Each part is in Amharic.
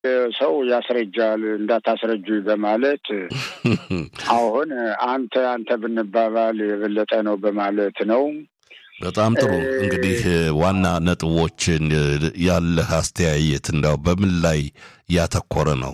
ሰው ያስረጃል እንዳታስረጁ በማለት አሁን አንተ አንተ ብንባባል የበለጠ ነው በማለት ነው። በጣም ጥሩ እንግዲህ ዋና ነጥቦችን ያለህ አስተያየት እንዳው በምን ላይ ያተኮረ ነው?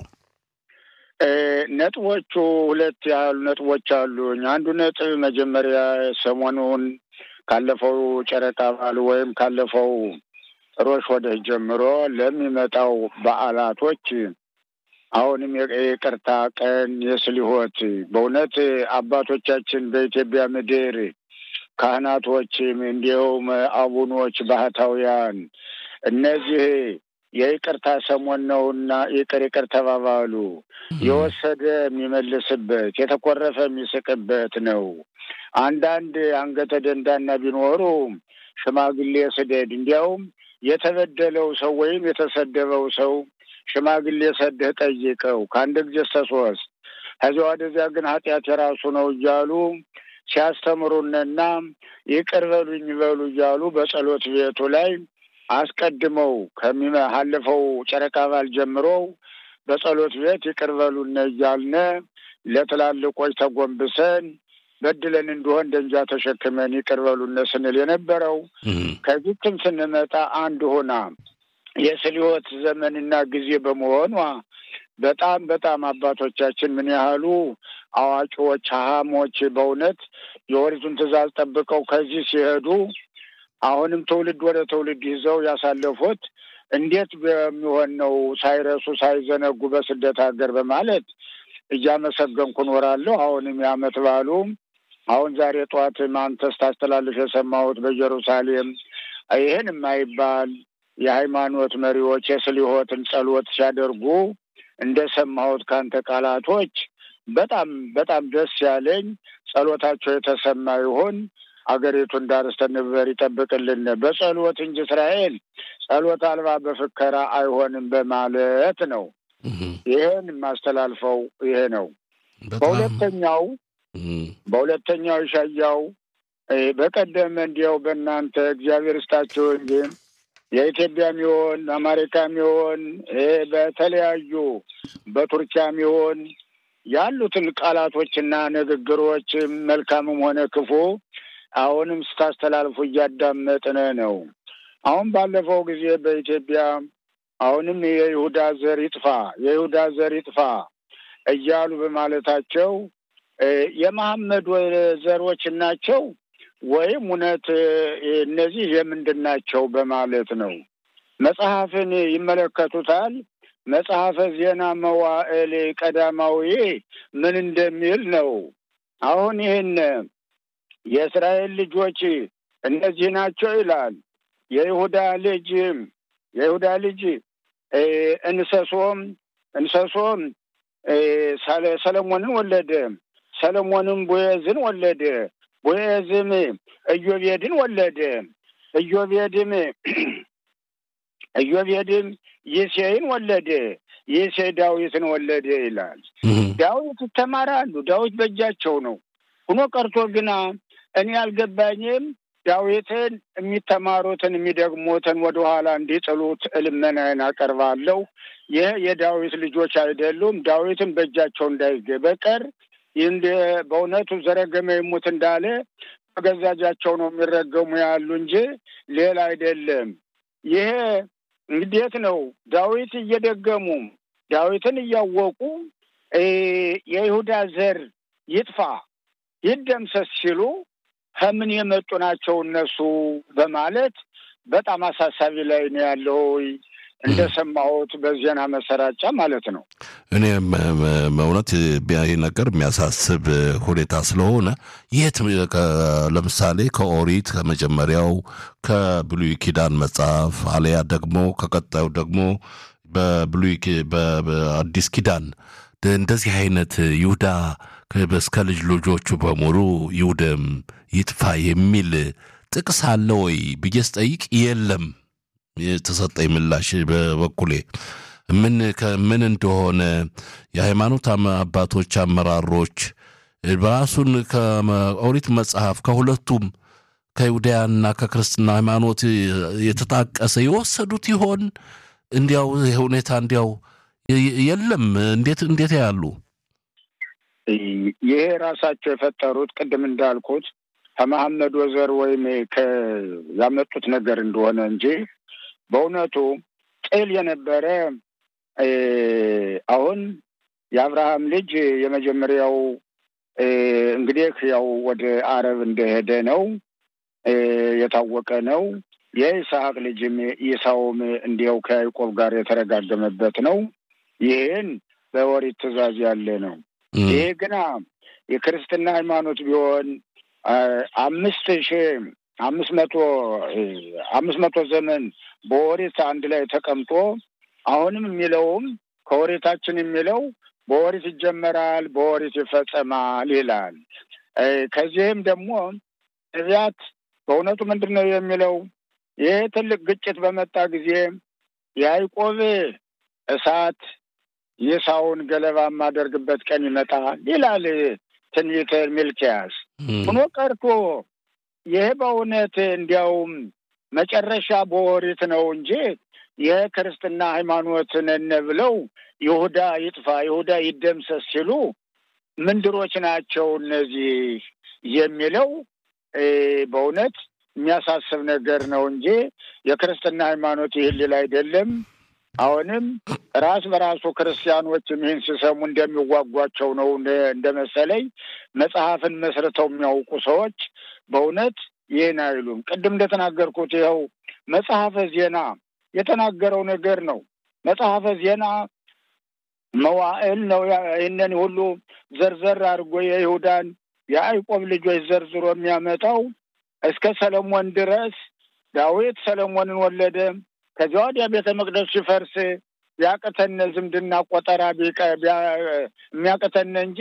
ነጥቦቹ ሁለት ያሉ ነጥቦች አሉኝ። አንዱ ነጥብ መጀመሪያ ሰሞኑን ካለፈው ጨረቃ በዓል ወይም ካለፈው ሮሽ ወደ ጀምሮ ለሚመጣው በዓላቶች አሁንም የይቅርታ ቀን የስሊሆት በእውነት አባቶቻችን በኢትዮጵያ ምድር ካህናቶችም እንዲሁም አቡኖች ባህታውያን እነዚህ የይቅርታ ሰሞን ነውና ይቅር ይቅር ተባባሉ። የወሰደ የሚመልስበት የተኮረፈ የሚስቅበት ነው። አንዳንድ አንገተ ደንዳና ቢኖሩ ሽማግሌ ስደድ፣ እንዲያውም የተበደለው ሰው ወይም የተሰደበው ሰው ሽማግሌ ሰደህ ጠይቀው ከአንድ ጊዜ እስከ ሶስት ከዚያ ወደዚያ ግን ኃጢአት የራሱ ነው እያሉ ሲያስተምሩንና ይቅር በሉኝ በሉ እያሉ በጸሎት ቤቱ ላይ አስቀድመው ከሚያለፈው ጨረቃ በዓል ጀምሮ በጸሎት ቤት ይቅር በሉን እያልነ ለትላልቆች ተጎንብሰን በድለን እንደሆን ደንጃ ተሸክመን ይቅር በሉን ስንል የነበረው ከዚህም ስንመጣ አንድ ሆና የስልዮት ዘመንና ጊዜ በመሆኗ በጣም በጣም አባቶቻችን ምን ያህሉ አዋቂዎች ሀሞች በእውነት የኦሪቱን ትእዛዝ ጠብቀው ከዚህ ሲሄዱ አሁንም ትውልድ ወደ ትውልድ ይዘው ያሳለፉት እንዴት በሚሆን ነው ሳይረሱ ሳይዘነጉ በስደት ሀገር በማለት እያመሰገንኩ እኖራለሁ። አሁንም የዓመት በዓሉ አሁን ዛሬ ጠዋት አንተ ስታስተላልፍ የሰማሁት በኢየሩሳሌም ይህን የማይባል የሃይማኖት መሪዎች የስሊሆትን ጸሎት ሲያደርጉ እንደሰማሁት ከአንተ ቃላቶች በጣም በጣም ደስ ያለኝ ጸሎታቸው የተሰማ ይሁን። አገሪቱን ዳር እስከ ድንበር ይጠብቅልን። በጸሎት እንጂ እስራኤል ጸሎት አልባ በፍከራ አይሆንም በማለት ነው። ይህን የማስተላልፈው ይሄ ነው። በሁለተኛው በሁለተኛው ይሻያው በቀደም እንዲያው በእናንተ እግዚአብሔር ስታቸው እንጂ የኢትዮጵያም ይሆን አሜሪካም ይሆን በተለያዩ በቱርኪያም ይሆን ያሉትን ቃላቶችና ንግግሮች መልካምም ሆነ ክፉ አሁንም ስታስተላልፉ እያዳመጥን ነው። አሁን ባለፈው ጊዜ በኢትዮጵያ አሁንም የይሁዳ ዘር ይጥፋ፣ የይሁዳ ዘር ይጥፋ እያሉ በማለታቸው የመሐመድ ዘሮች ናቸው ወይም እውነት እነዚህ የምንድን ናቸው በማለት ነው። መጽሐፍን ይመለከቱታል። መጽሐፈ ዜና መዋዕል ቀዳማዊ ምን እንደሚል ነው። አሁን ይህን የእስራኤል ልጆች እነዚህ ናቸው ይላል። የይሁዳ ልጅ የይሁዳ ልጅ እንሰሶም እንሰሶም ሰለሞንን ወለደ። ሰለሞንም ቦዔዝን ወለደ። ቦዔዝም ኢዮቤድን ወለደ። ኢዮቤድም ኢዮቤድም ይሴይን ወለደ። ይሴይ ዳዊትን ወለደ ይላል። ዳዊት ይተማራሉ። ዳዊት በእጃቸው ነው። ሁኖ ቀርቶ ግና እኔ አልገባኝም። ዳዊትን የሚተማሩትን የሚደግሙትን ወደኋላ እንዲጥሉት ልመናዬን አቀርባለሁ። ይህ የዳዊት ልጆች አይደሉም። ዳዊትን በእጃቸው እንዳይገ በቀር እንደ በእውነቱ ዘረገመ ይሙት እንዳለ በገዛ እጃቸው ነው የሚረገሙ ያሉ እንጂ ሌላ አይደለም። ይሄ እንዴት ነው? ዳዊት እየደገሙ ዳዊትን እያወቁ የይሁዳ ዘር ይጥፋ ይደምሰስ ሲሉ ከምን የመጡ ናቸው እነሱ በማለት በጣም አሳሳቢ ላይ ነው ያለው። እንደሰማሁት በዜና መሰራጫ ማለት ነው። እኔ እውነት ይህ ነገር የሚያሳስብ ሁኔታ ስለሆነ የት ለምሳሌ ከኦሪት ከመጀመሪያው ከብሉይ ኪዳን መጽሐፍ አለያ ደግሞ ከቀጣዩ ደግሞ በብሉይ በአዲስ ኪዳን እንደዚህ አይነት ይሁዳ እስከ ልጅ ልጆቹ በሙሉ ይውደም ይጥፋ የሚል ጥቅስ አለ ወይ ብዬ ስጠይቅ የለም። የተሰጠኝ ምላሽ በበኩሌ ምን ከምን እንደሆነ የሃይማኖት አባቶች አመራሮች ራሱን ከኦሪት መጽሐፍ ከሁለቱም ከይሁዳያና ከክርስትና ሃይማኖት የተጣቀሰ የወሰዱት ይሆን? እንዲያው ሁኔታ እንዲያው የለም። እንዴት እንዴት ያሉ ይሄ ራሳቸው የፈጠሩት ቅድም እንዳልኩት ከመሐመድ ወዘር ወይም ያመጡት ነገር እንደሆነ እንጂ በእውነቱ ጥል የነበረ አሁን የአብርሃም ልጅ የመጀመሪያው እንግዲህ ያው ወደ አረብ እንደሄደ ነው የታወቀ ነው። የይስሐቅ ልጅም ኢሳውም እንዲያው ከያዕቆብ ጋር የተረጋገመበት ነው። ይህን በኦሪት ትእዛዝ ያለ ነው። ይሄ ግና የክርስትና ሃይማኖት ቢሆን አምስት ሺ አምስት መቶ አምስት መቶ ዘመን በኦሪት አንድ ላይ ተቀምጦ አሁንም የሚለውም ከኦሪታችን የሚለው በኦሪት ይጀመራል፣ በኦሪት ይፈጸማል ይላል። ከዚህም ደግሞ ነቢያት በእውነቱ ምንድን ነው የሚለው ይህ ትልቅ ግጭት በመጣ ጊዜ የያዕቆብ እሳት ይሳውን ገለባ የማደርግበት ቀን ይመጣል ይላል ትንቢተ ሚልክያስ። ሆኖ ቀርቶ ይህ በእውነት እንዲያውም መጨረሻ በኦሪት ነው እንጂ ይህ ክርስትና ሃይማኖት ነን ብለው ይሁዳ ይጥፋ፣ ይሁዳ ይደምሰስ ሲሉ ምንድሮች ናቸው እነዚህ የሚለው በእውነት የሚያሳስብ ነገር ነው እንጂ የክርስትና ሃይማኖት ይህን ሊል አይደለም። አሁንም ራስ በራሱ ክርስቲያኖችም ይህን ሲሰሙ እንደሚዋጓቸው ነው እንደመሰለኝ። መጽሐፍን መስርተው የሚያውቁ ሰዎች በእውነት ይህን አይሉም። ቅድም እንደተናገርኩት ይኸው መጽሐፈ ዜና የተናገረው ነገር ነው። መጽሐፈ ዜና መዋዕል ነው። ይህንን ሁሉ ዘርዘር አድርጎ የይሁዳን የያዕቆብ ልጆች ዘርዝሮ የሚያመጣው እስከ ሰለሞን ድረስ ዳዊት ሰለሞንን ወለደ። ከዚያ ወዲያ ቤተ መቅደስ ሲፈርስ ቢያቅተነ ዝምድና ቆጠራ የሚያቅተነ እንጂ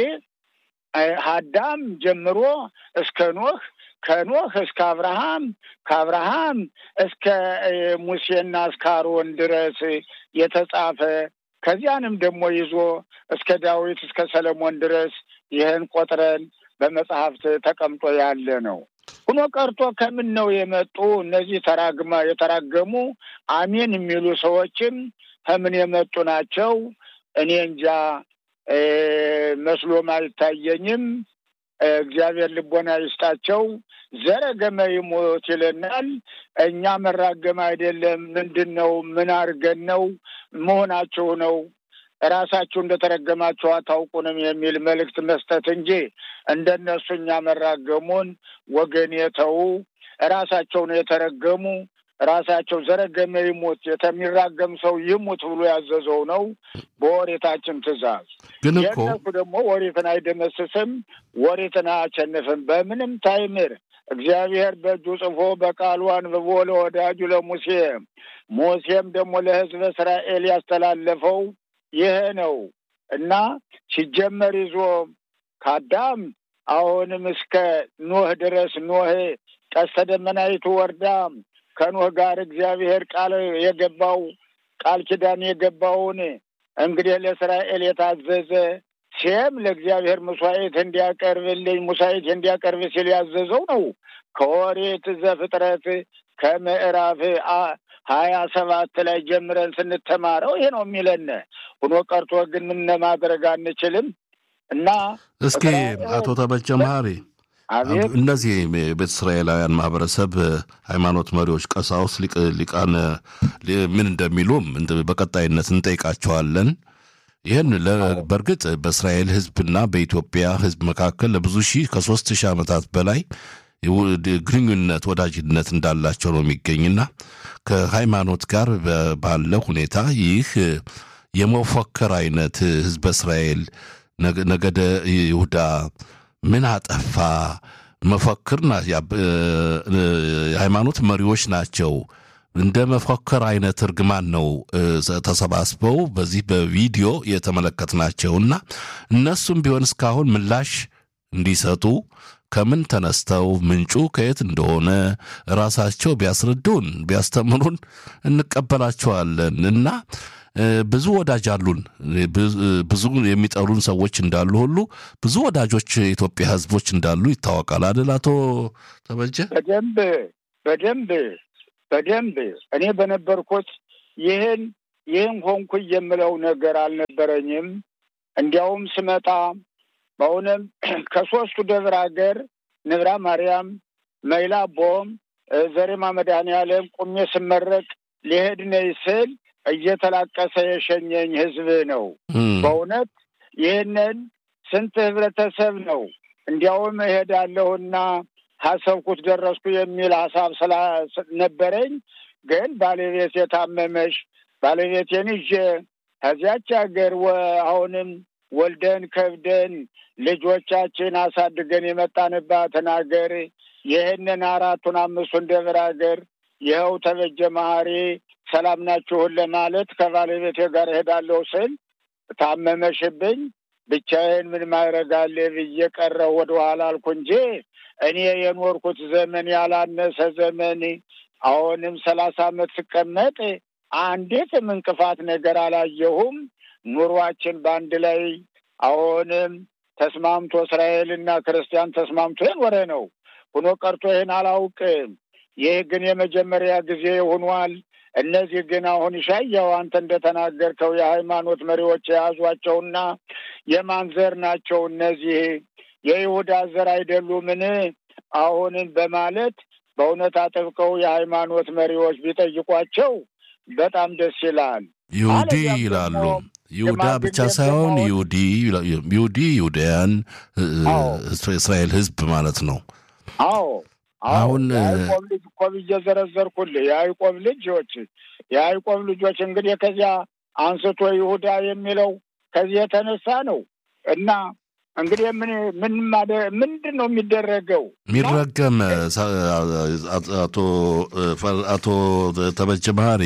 አዳም ጀምሮ እስከ ኖህ ከኖህ እስከ አብርሃም ከአብርሃም እስከ ሙሴና እስከ አሮን ድረስ የተጻፈ ከዚያንም ደግሞ ይዞ እስከ ዳዊት እስከ ሰለሞን ድረስ ይህን ቆጥረን በመጽሐፍት ተቀምጦ ያለ ነው። ሁኖ ቀርቶ ከምን ነው የመጡ እነዚህ ተራግማ የተራገሙ አሜን የሚሉ ሰዎችም ከምን የመጡ ናቸው? እኔ እንጃ መስሎም አይታየኝም። እግዚአብሔር ልቦና ይስጣቸው። ዘረገመ ይሞት ይለናል። እኛ መራገም አይደለም። ምንድን ነው? ምን አድርገን ነው መሆናችሁ ነው ራሳችሁ እንደተረገማችሁ አታውቁንም የሚል መልእክት መስጠት እንጂ እንደነሱ እኛ መራገሙን ወገን የተዉ ራሳቸው ነው የተረገሙ። ራሳቸው ዘረገመ ይሙት የተሚራገም ሰው ይሙት ብሎ ያዘዘው ነው በወሬታችን ትእዛዝ። ግን እኮ የእነሱ ደግሞ ወሬትን አይደመስስም፣ ወሬትን አያቸንፍም በምንም ታይምር። እግዚአብሔር በእጁ ጽፎ በቃሉ አንብቦ ለወዳጁ ለሙሴ ሙሴም ደግሞ ለሕዝበ እስራኤል ያስተላለፈው ይሄ ነው እና ሲጀመር ይዞ ከአዳም አሁንም እስከ ኖህ ድረስ ኖህ ቀስተ ደመናይቱ ወርዳ ከኖህ ጋር እግዚአብሔር ቃል የገባው ቃል ኪዳን የገባውን እንግዲህ ለእስራኤል የታዘዘ ሴም ለእግዚአብሔር መስዋዕት እንዲያቀርብልኝ ሙሳይት እንዲያቀርብ ሲል ያዘዘው ነው። ከኦሪት ዘፍጥረት ከምዕራፍ ሀያ ሰባት ላይ ጀምረን ስንተማረው ይሄ ነው የሚለን። ሆኖ ቀርቶ ግን ምን ማድረግ አንችልም እና እስኪ አቶ ተበጀ መሀሪ አቤት እነዚህ የቤተ እስራኤላውያን ማህበረሰብ ሃይማኖት መሪዎች፣ ቀሳውስት፣ ሊቃነ ምን እንደሚሉም በቀጣይነት እንጠይቃቸዋለን። ይህን በእርግጥ በእስራኤል ሕዝብና በኢትዮጵያ ሕዝብ መካከል ለብዙ ሺህ ከሶስት ሺህ ዓመታት በላይ ግንኙነት ወዳጅነት እንዳላቸው ነው የሚገኝና ከሃይማኖት ጋር ባለ ሁኔታ ይህ የመፎከር አይነት ሕዝበ እስራኤል ነገደ ይሁዳ ምን አጠፋ መፈክር የሃይማኖት መሪዎች ናቸው። እንደ መፎከር አይነት እርግማን ነው ተሰባስበው በዚህ በቪዲዮ የተመለከትናቸውና እነሱም ቢሆን እስካሁን ምላሽ እንዲሰጡ ከምን ተነስተው ምንጩ ከየት እንደሆነ ራሳቸው ቢያስረዱን ቢያስተምሩን እንቀበላቸዋለን እና ብዙ ወዳጅ አሉን። ብዙ የሚጠሉን ሰዎች እንዳሉ ሁሉ ብዙ ወዳጆች የኢትዮጵያ ሕዝቦች እንዳሉ ይታወቃል አይደል? አቶ ተበጀ በደንብ በደንብ በደንብ እኔ በነበርኩት ይህን ይህን ሆንኩ የምለው ነገር አልነበረኝም። እንዲያውም ስመጣ በእውነም ከሶስቱ ደብረ ሀገር ንብራ ማርያም፣ መይላቦም፣ ዘሬማ መድኃኔዓለም ቁሜ ስመረቅ ሊሄድ ነይ ስል እየተላቀሰ የሸኘኝ ህዝብ ነው። በእውነት ይህንን ስንት ህብረተሰብ ነው እንዲያውም እሄዳለሁና ሀሰብኩት ደረስኩ የሚል ሀሳብ ስላነበረኝ ግን ባለቤት የታመመሽ ባለቤቴን ይዤ ከዚያች ሀገር አሁንም ወልደን ከብደን ልጆቻችን አሳድገን የመጣንባትን ሀገር ይህንን አራቱን አምስቱን ደብረ ሀገር ይኸው ተበጀ መሀሪ ሰላም ናችሁን ለማለት ከባለቤቴ ጋር እሄዳለሁ ስል ታመመሽብኝ ብቻዬን ምን ማድረጋለ ብዬ ቀረው ወደኋላ አልኩ እንጂ እኔ የኖርኩት ዘመን ያላነሰ ዘመን አሁንም ሰላሳ ዓመት ስቀመጥ አንዲትም እንቅፋት ነገር አላየሁም። ኑሯችን በአንድ ላይ አሁንም ተስማምቶ እስራኤልና ክርስቲያን ተስማምቶ የኖረ ነው። ሆኖ ቀርቶ ይህን አላውቅም። ይህ ግን የመጀመሪያ ጊዜ ሆኗል። እነዚህ ግን አሁን ሻያው አንተ እንደተናገርከው የሃይማኖት መሪዎች የያዟቸውና የማን ዘር ናቸው እነዚህ የይሁዳ ዘር አይደሉምን? አሁንን በማለት በእውነት አጥብቀው የሃይማኖት መሪዎች ቢጠይቋቸው በጣም ደስ ይላል። ይሁዲ ይላሉ። ይሁዳ ብቻ ሳይሆን ይሁዲ ይሁዲ ይሁዳያን እስራኤል ሕዝብ ማለት ነው። አዎ አሁን የያዕቆብ ልጅ እኮ ብዬ ዘረዘርኩልህ። የያዕቆብ ልጆች የያዕቆብ ልጆች እንግዲህ ከዚያ አንስቶ ይሁዳ የሚለው ከዚህ የተነሳ ነው እና እንግዲህ ምን ምን ምንድን ነው የሚደረገው? የሚረገም አቶ አቶ ተበጀ መሀሪ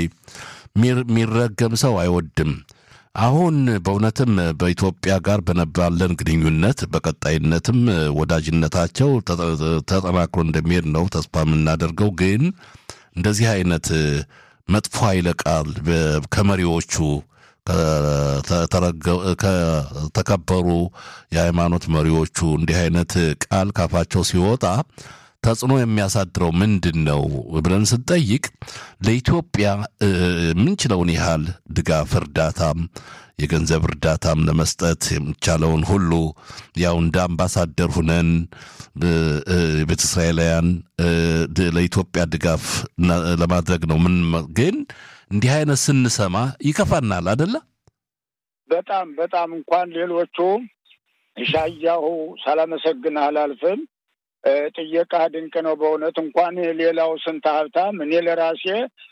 የሚረገም ሰው አይወድም። አሁን በእውነትም በኢትዮጵያ ጋር በነባለን ግንኙነት በቀጣይነትም ወዳጅነታቸው ተጠናክሮ እንደሚሄድ ነው ተስፋ የምናደርገው። ግን እንደዚህ አይነት መጥፎ ኃይለ ቃል ከመሪዎቹ ከተከበሩ የሃይማኖት መሪዎቹ እንዲህ አይነት ቃል ካፋቸው ሲወጣ ተጽዕኖ የሚያሳድረው ምንድን ነው ብለን ስንጠይቅ ለኢትዮጵያ የምንችለውን ያህል ድጋፍ እርዳታም የገንዘብ እርዳታም ለመስጠት የሚቻለውን ሁሉ ያው እንደ አምባሳደር ሁነን ቤተ እስራኤላውያን ለኢትዮጵያ ድጋፍ ለማድረግ ነው። ምን ግን እንዲህ አይነት ስንሰማ ይከፋናል አደለ? በጣም በጣም እንኳን ሌሎቹ ሻያሁ ሳላመሰግንህ አላልፍም። ጥየቃ ድንቅ ነው በእውነት እንኳን ሌላው ስንት ሀብታም እኔ ለራሴ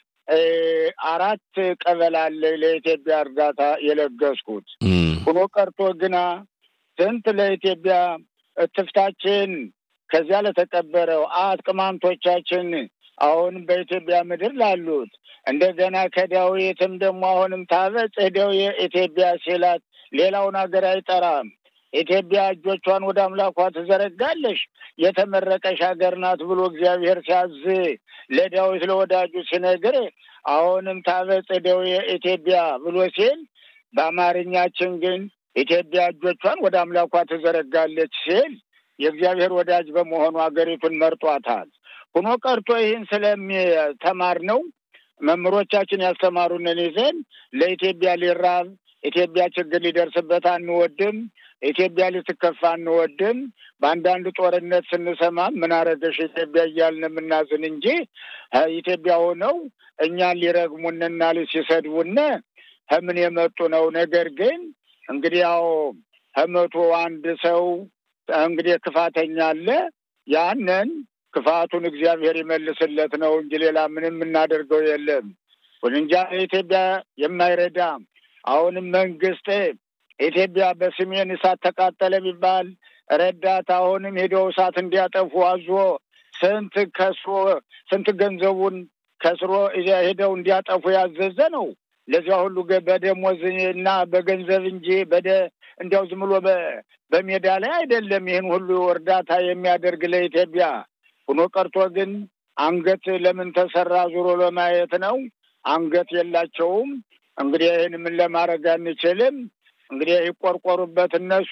አራት ቀበሌ አለ ለኢትዮጵያ እርዳታ የለገስኩት ሆኖ ቀርቶ ግና ስንት ለኢትዮጵያ እትፍታችን ከዚያ ለተቀበረው አት ቅማንቶቻችን አሁን በኢትዮጵያ ምድር ላሉት እንደገና ከዳዊትም ደግሞ አሁንም ታበጽ ሄደው የኢትዮጵያ ሲላት ሌላውን ሀገር አይጠራም። ኢትዮጵያ እጆቿን ወደ አምላኳ ትዘረጋለሽ የተመረቀሽ ሀገር ናት ብሎ እግዚአብሔር ሲያዝ ለዳዊት ለወዳጁ ሲነግር አሁንም ታበጽ እደው የኢትዮጵያ ብሎ ሲል በአማርኛችን ግን ኢትዮጵያ እጆቿን ወደ አምላኳ ትዘረጋለች ሲል የእግዚአብሔር ወዳጅ በመሆኑ ሀገሪቱን መርጧታል። ሁኖ ቀርቶ ይህን ስለሚተማር ነው መምህሮቻችን ያስተማሩንን ይዘን ለኢትዮጵያ ሊራብ ኢትዮጵያ ችግር ሊደርስበት አንወድም። ኢትዮጵያ ልትከፋ አንወድም። በአንዳንድ ጦርነት ስንሰማ ምን አረገሽ ኢትዮጵያ እያልን የምናዝን እንጂ ኢትዮጵያ ሆነው እኛን ሊረግሙንና ሲሰድቡን ከምን የመጡ ነው? ነገር ግን እንግዲህ ያው ከመቶ አንድ ሰው እንግዲህ ክፋተኛ አለ። ያንን ክፋቱን እግዚአብሔር ይመልስለት ነው እንጂ ሌላ ምንም የምናደርገው የለም። እንጃ ኢትዮጵያ የማይረዳ አሁንም መንግስት ኢትዮጵያ በሰሜን እሳት ተቃጠለ ቢባል ረዳት አሁንም ሄደው እሳት እንዲያጠፉ አዞ ስንት ከስሮ ስንት ገንዘቡን ከስሮ ሄደው እንዲያጠፉ ያዘዘ ነው። ለዚያ ሁሉ በደሞዝ እና በገንዘብ እንጂ በደ እንዲያው ዝም ብሎ በሜዳ ላይ አይደለም። ይህን ሁሉ እርዳታ የሚያደርግ ለኢትዮጵያ ሆኖ ቀርቶ ግን አንገት ለምን ተሰራ ዙሮ ለማየት ነው። አንገት የላቸውም። እንግዲህ ይህን ምን ለማድረግ አንችልም። እንግዲህ ይቆርቆሩበት እነሱ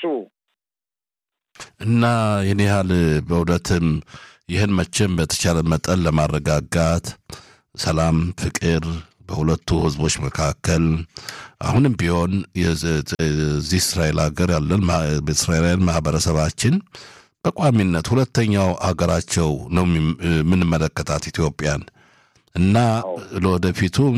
እና ይህን ያህል በእውነትም ይህን መቼም በተቻለ መጠን ለማረጋጋት ሰላም፣ ፍቅር በሁለቱ ህዝቦች መካከል አሁንም ቢሆን እዚህ እስራኤል ሀገር ያለን እስራኤላውያን ማህበረሰባችን በቋሚነት ሁለተኛው አገራቸው ነው የምንመለከታት ኢትዮጵያን እና ለወደፊቱም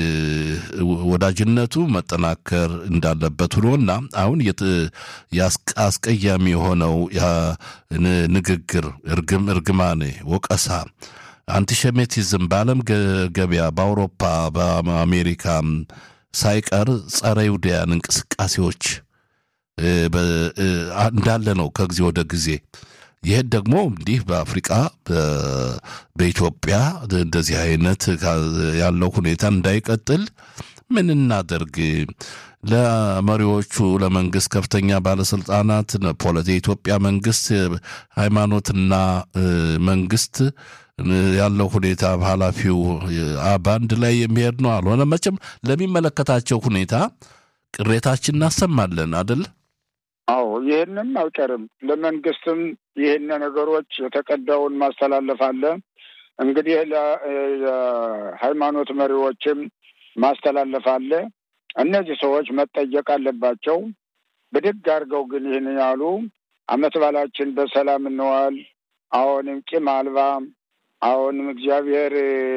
ወዳጅነቱ መጠናከር እንዳለበት ሆኖና አሁን አስቀያሚ የሆነው ንግግር፣ እርግም፣ እርግማኔ፣ ወቀሳ፣ አንቲሸሜቲዝም በዓለም ገበያ በአውሮፓ በአሜሪካም ሳይቀር ጸረ ይሁዳያን እንቅስቃሴዎች እንዳለ ነው ከጊዜ ወደ ጊዜ። ይህን ደግሞ እንዲህ በአፍሪቃ በኢትዮጵያ እንደዚህ አይነት ያለው ሁኔታ እንዳይቀጥል ምን እናደርግ? ለመሪዎቹ ለመንግስት ከፍተኛ ባለስልጣናት የኢትዮጵያ መንግስት ሃይማኖትና መንግስት ያለው ሁኔታ ኃላፊው በአንድ ላይ የሚሄድ ነው አልሆነ። መቼም ለሚመለከታቸው ሁኔታ ቅሬታችን እናሰማለን አደል? አዎ ይህንም አይቀርም። ለመንግስትም ይህን ነገሮች የተቀዳውን ማስተላለፍ አለ። እንግዲህ ለሃይማኖት መሪዎችም ማስተላለፍ አለ። እነዚህ ሰዎች መጠየቅ አለባቸው። ብድግ አድርገው ግን ይህን ያሉ አመት ባላችን በሰላም እንዋል፣ አሁንም ቂም አልባ አሁንም እግዚአብሔር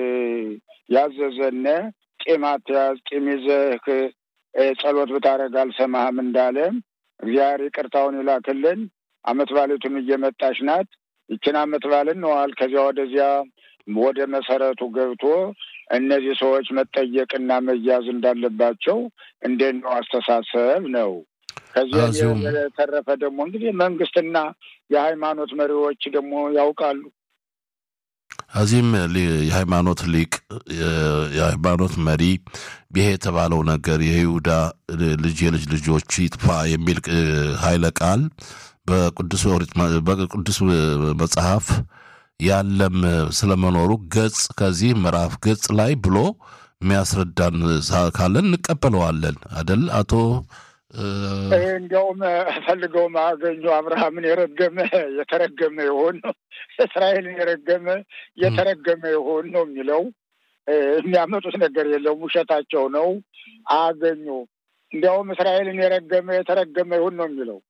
ያዘዘነ ቂም አትያዝ፣ ቂም ይዘህ ጸሎት ብታደርግ አልሰማህም እንዳለ እግዚአብሔር ይቅርታውን ይላክልን። አመት ባሌቱም እየመጣች ናት። ይችን አመት ባልን ነዋል። ከዚያ ወደዚያ ወደ መሰረቱ ገብቶ እነዚህ ሰዎች መጠየቅና መያዝ እንዳለባቸው እንዴት ነው አስተሳሰብ ነው። ከዚያ የተረፈ ደግሞ እንግዲህ መንግስትና የሃይማኖት መሪዎች ደግሞ ያውቃሉ። እዚህም የሃይማኖት ሊቅ የሃይማኖት መሪ ይሄ የተባለው ነገር የይሁዳ ልጅ የልጅ ልጆች ይጥፋ የሚል ኃይለ ቃል በቅዱስ መጽሐፍ ያለም ስለመኖሩ ገጽ ከዚህ ምዕራፍ ገጽ ላይ ብሎ የሚያስረዳን ካለን እንቀበለዋለን አደል አቶ እንዲያውም ፈልገው ማገኙ አብርሃምን የረገመ የተረገመ ይሆን ነው፣ እስራኤልን የረገመ የተረገመ ይሆን ነው የሚለው። የሚያመጡት ነገር የለውም፣ ውሸታቸው ነው። አገኙ እንዲያውም እስራኤልን የረገመ የተረገመ ይሁን ነው የሚለው።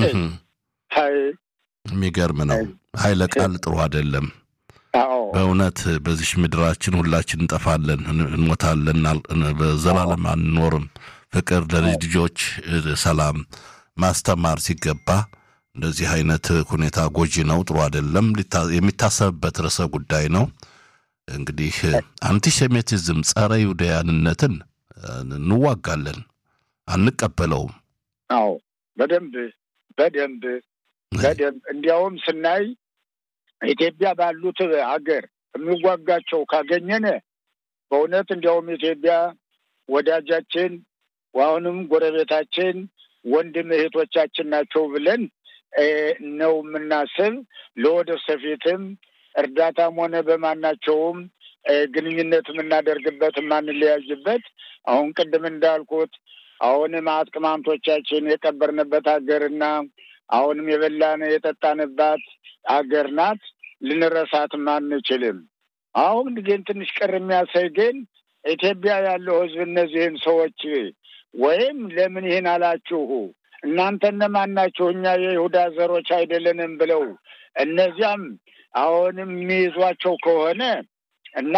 የሚገርም ነው። ኃይለ ቃል ጥሩ አይደለም። በእውነት በዚሽ ምድራችን ሁላችን እንጠፋለን፣ እንሞታለን፣ በዘላለም አንኖርም። ፍቅር ለልጅ ልጆች ሰላም ማስተማር ሲገባ እንደዚህ አይነት ሁኔታ ጎጂ ነው፣ ጥሩ አይደለም። የሚታሰብበት ርዕሰ ጉዳይ ነው። እንግዲህ አንቲሴሜቲዝም ጸረ ይሁዳያንነትን እንዋጋለን፣ አንቀበለውም። አዎ በደንብ በደንብ በደንብ እንዲያውም ስናይ ኢትዮጵያ ባሉት ሀገር የሚዋጋቸው ካገኘን በእውነት እንዲያውም ኢትዮጵያ ወዳጃችን አሁንም ጎረቤታችን ወንድም እህቶቻችን ናቸው ብለን ነው የምናስብ። ለወደፊትም እርዳታም ሆነ በማናቸውም ግንኙነት የምናደርግበት የማንለያይበት አሁን ቅድም እንዳልኩት አሁንም አጥቅማምቶቻችን የቀበርንበት ሀገርና አሁንም የበላን የጠጣንባት አገር ናት። ልንረሳትም አንችልም። አሁን ግን ትንሽ ቅር የሚያሳይ ግን ኢትዮጵያ ያለው ሕዝብ እነዚህን ሰዎች ወይም ለምን ይህን አላችሁ እናንተ እነማን ናችሁ? እኛ የይሁዳ ዘሮች አይደለንም ብለው እነዚያም አሁንም የሚይዟቸው ከሆነ እና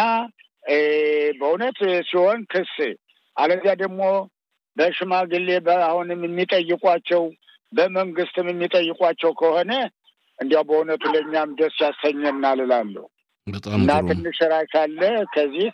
በእውነት ሲሆን ክስ አለዚያ ደግሞ በሽማግሌ አሁንም የሚጠይቋቸው በመንግስትም የሚጠይቋቸው ከሆነ እንዲያው በእውነቱ ለእኛም ደስ ያሰኘናል እላለሁ እና ትንሽ ራይ ካለ ከዚህ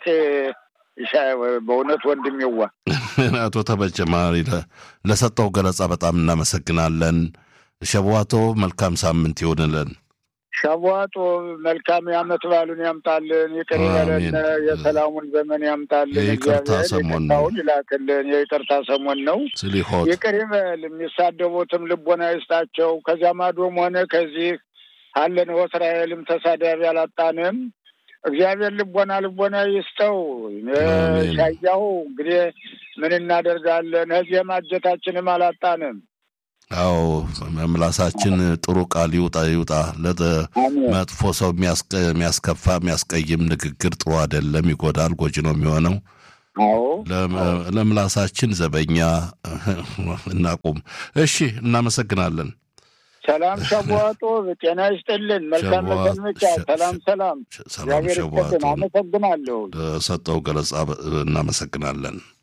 በእውነት ወንድም ይዋ አቶ ተበጀማሪ ለሰጠው ገለጻ በጣም እናመሰግናለን። ሸቧቶ መልካም ሳምንት ይሆንልን። ሸቧጦ መልካም የዓመት በዓሉን ያምጣልን፣ ይቅር ይበለን፣ የሰላሙን ዘመን ያምጣልን። የይቅርታ ሰሞን ነው ይላክልን። የይቅርታ ሰሞን ነው። ስሊሆት ይቅር ይበል። የሚሳደቡትም ልቦና ይስጣቸው። ከዚያ ማዶም ሆነ ከዚህ አለን እስራኤልም ተሳዳቢ አላጣንም። እግዚአብሔር ልቦና ልቦና ይስጠው። ሻያሁ እንግዲህ ምን እናደርጋለን? ከዚህ ማጀታችንም አላጣንም። አዎ ምላሳችን ጥሩ ቃል ይውጣ ይውጣ። መጥፎ ሰው የሚያስከፋ የሚያስቀይም ንግግር ጥሩ አይደለም፣ ይጎዳል፣ ጎጂ ነው የሚሆነው። አዎ ለምላሳችን ዘበኛ እናቁም። እሺ፣ እናመሰግናለን። ሰላም ሸቧጦ ጤና ይስጥልን። መልካም መሰንበቻ። ሰላም ሰላም። ሰላም ሸቧጦ አመሰግናለሁ። ለሰጠው ገለጻ እናመሰግናለን።